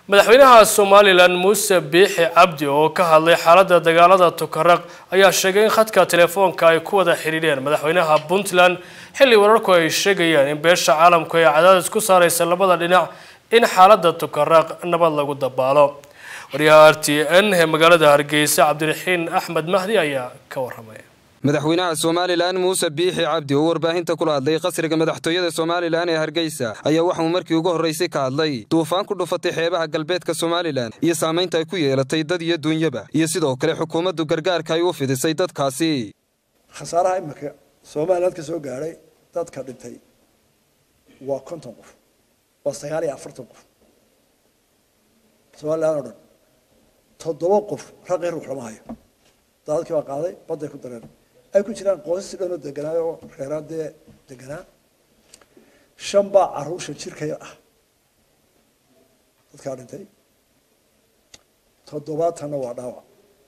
madaxweynaha somalilan muuse biixi cabdi oo ka hadlay xaaladda dagaalada tukaraq ayaa sheegay in khadka telefoonka ay ku wada xidhiidheen madaxweynaha puntland xilli wararku ay sheegayaan in beesha caalamku ay cadaadis ku saareysa labada dhinac in xaaladda tukaraq nabad lagu dabaalo waryaha r t n ee magaalada hargeysa cabdiraxiin axmed mahdi ayaa ka waramaya madaxweynaha somalilan muuse biixi cabdi oo warbaahinta kula hadlay qasriga madaxtooyada somalilan ee hargeysa ayaa waxauu markii ugu horraysay ka hadlay duufaan ku dhufatay xeebaha galbeedka somalilan iyo saamaynta ay ku yeelatay dad iyo duunyaba iyo sidoo kale xukuumaddu gargaarka ay u fidisay dadkaasi khasaaraha iminka somaliland ka soo gaadhay dadka dhintay waa konton qof waa sagaal iyo afartan qof somalilan oo dhan toddoba qof raqii ruux lama hayo daadadkii baa qaaday badday ku dareen ay ku jiraan qoysas dhanoo deganaayo oo reeraan dee deganaa shan baa caruusha jirkaya ah dadkaa dhintay toddobaatanna waa dhaawac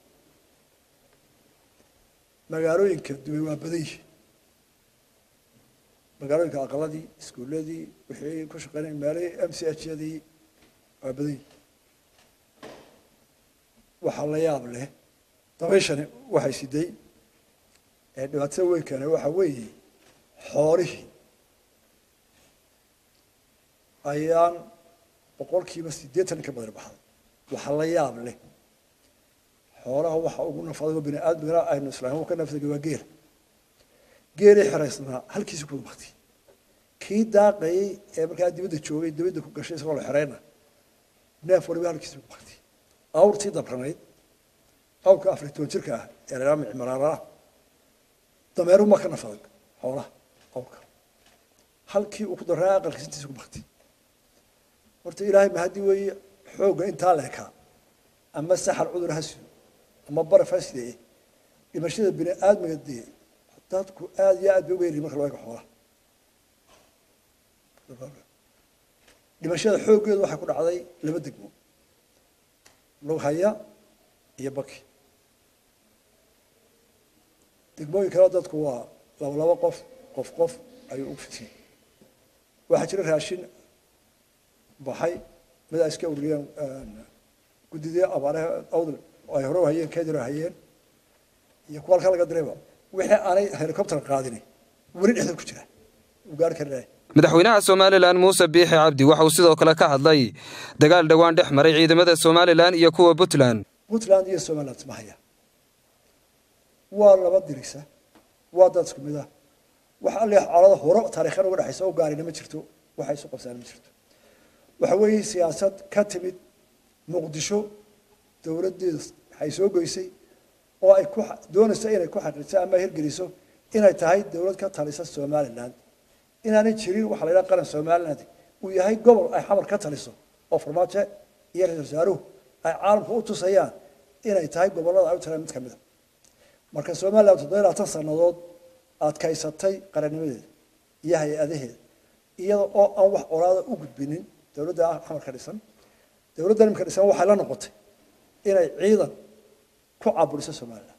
magaalooyinka dumay waa badan yihi magaalooyinka aqaladii iskuuladii wixii ku shaqeynaya meelihii m c h yadii waa badan yihi waxaa la yaab leh dabayshani waxay siday ee dhibaatada weyn keena waxa weeye xoolihii ayaan boqolkiiba siddeetan ka badan baxday waxaa la yaab leh xoolaha waxa ugu nafadago bini aadmigana aynu islaam ka nafdaga waa geela geelii xeraysnaa halkiisi ku baktay kii daaqayey ee markaa dibadda joogay dibadda ku gashay isagoo la xereyna neef waliba halkiisi ku baktay awrtii dabranayd awrka afar toban jirka ah ee la yidhaha micmaraara dameeruhu ma ka nafadag xoolaha awrka halkii uu ku daraa aqalkiisa intiisa ku baktay horta ilaahay mahadi weeye xoogga intaa leekaa ama saxar cudur ha sido ama baraf ha sidee dhimashada bini aadmiga dee dadku aada iyo aad bay uga yarihin marka loo eego xoolaha dhimashada xooggeedu waxay ku dhacday laba degmo lughaya iyo baki degmooyin kaleo dadku waa laba laba qof qof qof ayuu u fidiyey waxaa jira raashin baxay mid ay iska ururiyeen guddidii abaaraha awdal ay hore hayeen kedir hayeen iyo kuwa halka laga dirayba wixii aanay helicopter qaadin weli dhexda ku jira uu gaari kari lahay madaxweynaha somalilan muuse biixi cabdi waxa uu sidoo kale ka hadlay dagaal dhowaan dhex maray ciidamada somalilan iyo kuwa puntland puntland iyo somaliland isma haya waa laba dirisa waa dad isku mid ah wax alle colada hore taariikhan uga dhexaysa u gaarina ma jirto waxay isu qabsaan ma jirto waxa weeye siyaasad ka timid muqdisho dowladdeeda waxay soo goysay oo ay ku doonayso inay ku xaqiijiso ama hirgeliso inay tahay dowlad ka talisa somaliland inaanay jirin waxa la yidhaha qaran somaliland uu yahay gobol ay xamar ka taliso oo farmaajo iyo ra-isul wasaaruhu ay caalamka u tusayaan inay tahay gobollada ay u talaan mid ka mid a marka somaliland toddoba labaatan sannadood adkaysatay qarannimadeeda iyo hay-adaheeda iyada oo aan wax colaada u gudbinin dowladda xamar ka dhisan dowladda nimka dhisan waxay la noqotay inay ciidan ku caburiso somaliland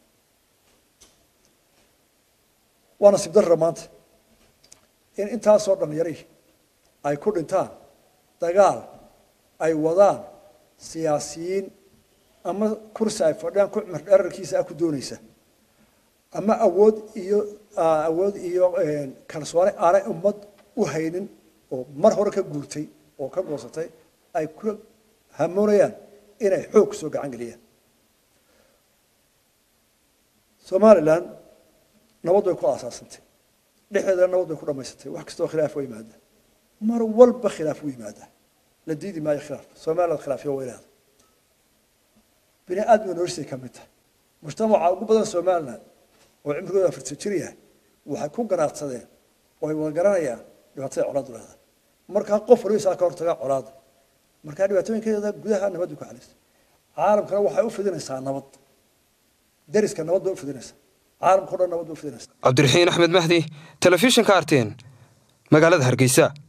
waa nasiib darra maanta in intaasoo dhalinyari ay ku dhintaan dagaal ay wadaan siyaasiyiin ama kursi ay fadhiyaan ku cumar dherarkiisa ah ku doonaysa ama awood iyo awood iyo kalsooni aanay ummad u haynin oo mar hore ka guurtay oo ka goosatay ay ku hamoonayaan inay xoog kusoo gacan geliyaan somaliland nabad bay ku aasaasantay dhexdeedana nabad bay ku dhamaysatay wax kastoo khilaaf oo yimaada mar walba khilaaf u yimaada la diidi maayo khilaaf somaliland khilaafyo weynaada bini aadmiga noloshay ka mid tahay mujtamaca ugu badan somaliland oo cimrigooda afartan jir yahay waxay ku garaadsadeen oo ay wada garanayaan dhibaatada colaadu leedahay markaa qof waliba isaa ka hortaga colaada markaa dhibaatooyinkeeda gudaha nabad bay ku xalisay caalamkana waxay u fidinaysaa nabad dariska nabad bay u fidinaysaa caalamka o dhan nabad bay u fidinaysaa cabdiraxiin axmed mahdi telefishinka arteen magaalada hargeysa